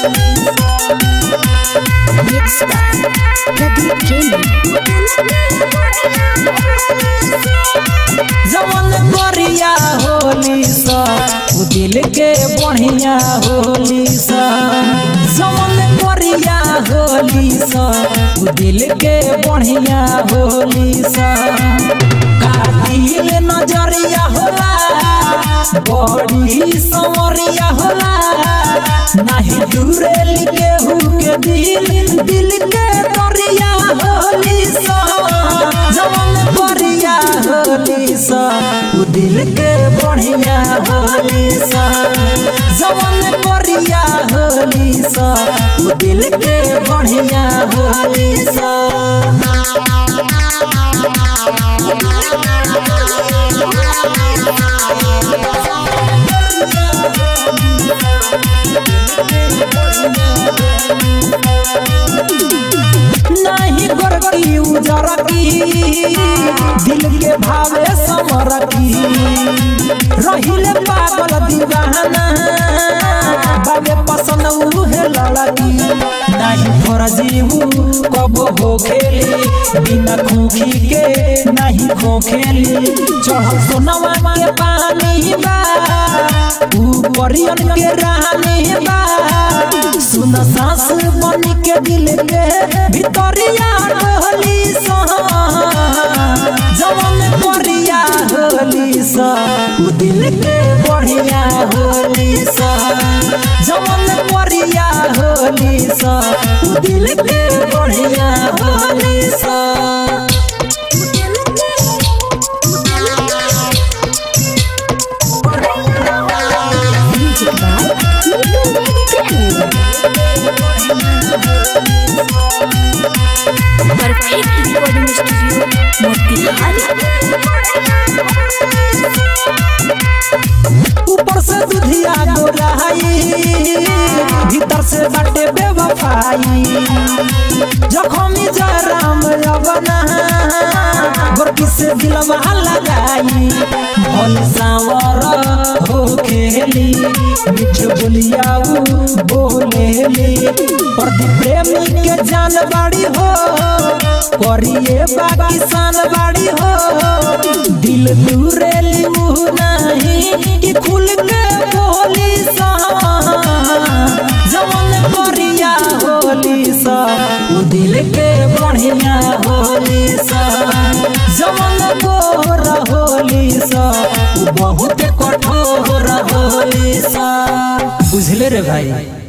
Mixed by Pradeep Training. जवन करिया होली सा उ दिल के बढ़िया होली सा जवन करिया होली सा उ दिल के बढ़िया होली सा कातिल नजरिया होला बड़ी संवरिया होला नाही दूरे लिखे के दिल दिल के दरिया होली सा जवन करिया होली सा उ दिल के बढ़िया होली सा जवन करिया होली सा उ दिल के बढ़िया होली सा नहीं गोरकी उजरकी दिल के भावे समरकी रहिले पागल दीवाना बाबे पसंद उहे लड़की नहीं फरजीऊ कब हो खेली बिना खोखी के नहीं खो खेली चढ़ल सोनवा के पानी बा ऊपरियन के रानी बा सुन सास बन के दिल के भितरिया होली सा जवन करिया होली सा उ दिल के बढ़िया होली सा जवन करिया होली सा उ दिल के बढ़िया होली सा Music by Perfect recording studio, Motihari. ऊपर से दुधिया गोराई भीतर से बाटे बेवफाई जखमी जराम रवना गोरकी से दिलवा लगाई भल सावर हो खेली मिठ बोलियाऊ बोलेली प्रदीप प्रेमी के जान बाड़ी हो करिए बाकी सान बाड़ी हो दिल दूरेली मुँह नहीं कि खुल के बोली सा जवन करिया होली सा उ दिल के बढ़िया होली सा जवन गोर होली सा उ बहुत कठोर होली सा बुझले रे भाई